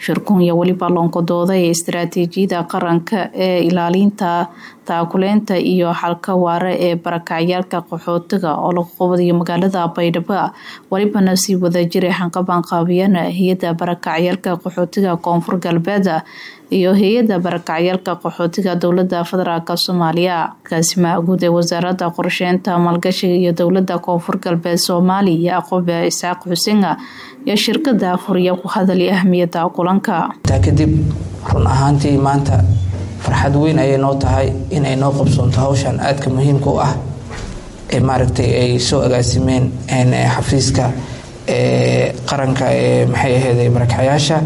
shirkun iyo weliba loonkadooda ee istaraatiijiyada qaranka ee ilaalinta taakuleynta iyo xalka waare ee barakacyaalka qaxootiga oo lagu qabadayo magaalada baydhabo welibana sii wadajira xanqabanqaabiyana hay-ada barakacyaalka qaxootiga koonfur galbeed iyo hay-ada barakacyaalka qaxootiga dowlada federaalk soomaaliya kaasimaha guud ee wasaarada qorsheynta maalgashiga iyo dowlada koonfur galbeed soomaaliya yacquube isxaaq xuseen iyo shirkada afuriya ku hadalay ahmiyada kulanka taa kadib run ahaantii maanta farxad weyn ayay noo tahay inay noo qabsoonto hawshan aadka muhiimka u ah ee maaragtay ay soo agaasimeen xafiiska qaranka ee maxay ahayd barakacyaasha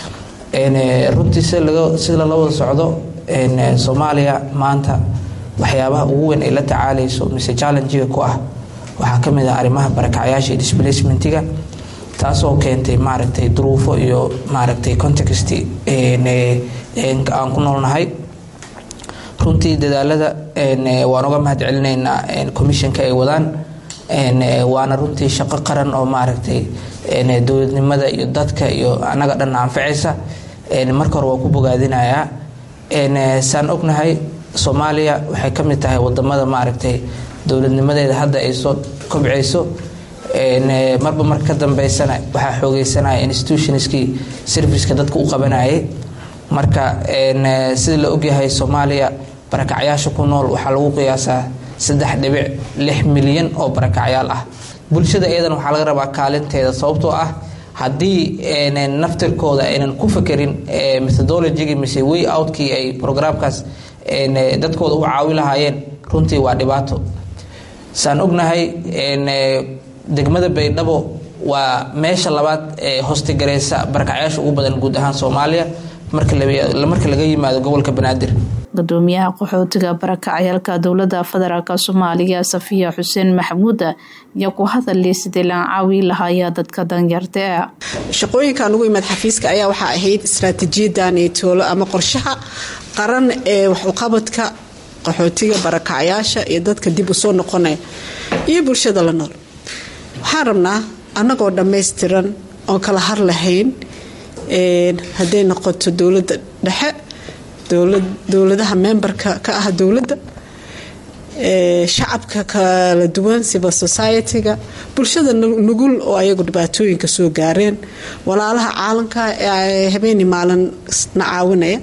runtii sida lala wada socdo soomaaliya maanta waxyaabaha ugu weyn ay la tacaalayso mise challengiga ku ah waxaa ka mid ah arrimaha barakacyaasha iyo displacementiga taasoo keentay maaragtay duruufo iyo maaragtay context aan ku noolnahay runtii dadaalada waan uga mahad celinaynaa commissionka ay wadaan waana runtii shaqo qaran oo maaragtay dowladnimada iyo dadka iyo annaga dhan anfacaysa marka hore waa ku bogaadinayaa saan ognahay soomaaliya waxay ka mid tahay wadamada maaragtay dowladnimadeeda hadda ay soo kobcayso marba marka ka dambeysana waxaa xoogeysanaya institutionskii serviceka dadka u qabanayay marka sida la ogyahay soomaaliya barakacyaasha ku nool waxaa lagu qiyaasaa saddex dhibic lix milyan oo barakacyaal ah bulshada iyadan waxaa laga rabaa kaalinteeda sababtoo ah haddii naftirkooda aynan ku fakerin methodologigii mise way outkii ay programkaas dadkooda u caawi lahaayeen runtii waa dhibaato saan ognahay degmada baydhabo waa meesha labaad ee hostigareysa barakacyaasha ugu badan guud ahaan soomaaliya marka laga yimaado gobolka banaadir gudoomiyaha qaxootiga barakacayaalka dowlada federaalk soomaaliya safiya xuseen maxamuud iyo ku hadalay sidii laan caawi lahaaya dadka danyarta shaqooyinkan ugu imaad xafiiska ayaa waxaa ahayd istaraatiijiyadan toolo ama qorshaha qaran ee waxuqabadka qaxootiga barakacyaasha iyo dadka dib usoo noqonaya iyo bulshada la nool waxaan rabnaa annagoo dhammaystiran oon kala har lahayn hadday noqoto dowladda dhexe dowladaha memberka ka ah dowladda shacabka kala duwan civil society-ga bulshada nugul oo ayagu dhibaatooyinka soo gaareen walaalaha caalamka ee habeeni maalin na caawinaya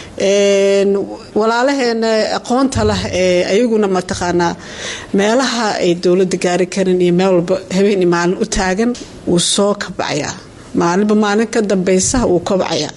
walaalaheena aqoonta lah ee ayaguna mataqaanaa meelaha ay dowladda gaari karin iyo meel walba habeeni maalin u taagan wuu soo kabcayaa maalinba maalin ka dambeysa wuu kobcayaa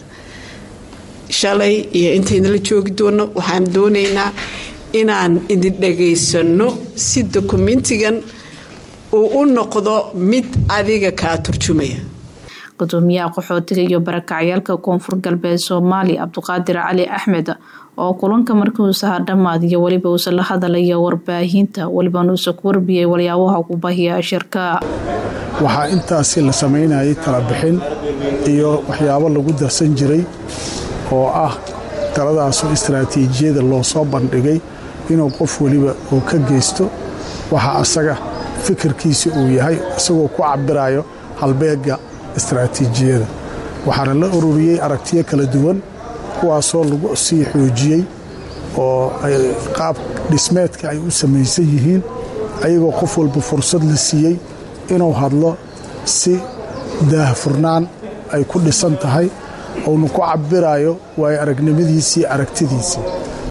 shalay iyo intaynala joogi doono waxaan doonaynaa inaan idin dhagaysano si dokumentigan uu u noqdo mid adiga kaa turjumaya gudoomiyaha qaxootiga iyo barakacyaalka koonfur galbeed soomaaliya cabdiqaadir cali axmed oo kulanka markiuusaha dhammaad iyo weliba uusa la hadalaya warbaahinta welibana uusa ku warbiyay walyaabaha ku bahiya shirka waxaa intaasi la samaynayay talabixin iyo waxyaabo lagu darsan jiray oo ah taladaasoo istaraatiijiyada loo soo bandhigay inuu qof weliba uu ka geysto waxa asaga fikirkiisa uu yahay isagoo ku cabirayo halbeega istaraatiijiyada waxaana la ururiyey aragtiyo kala duwan kuwaasoo lagu sii xoojiyey oo qaab dhismeedka ay u samaysan yihiin ayagoo qof walba fursad la siiyey inuu hadlo si daahfurnaan ay ku dhisan tahay uuna ku cabirayo waayo aragnimadiisii aragtidiisii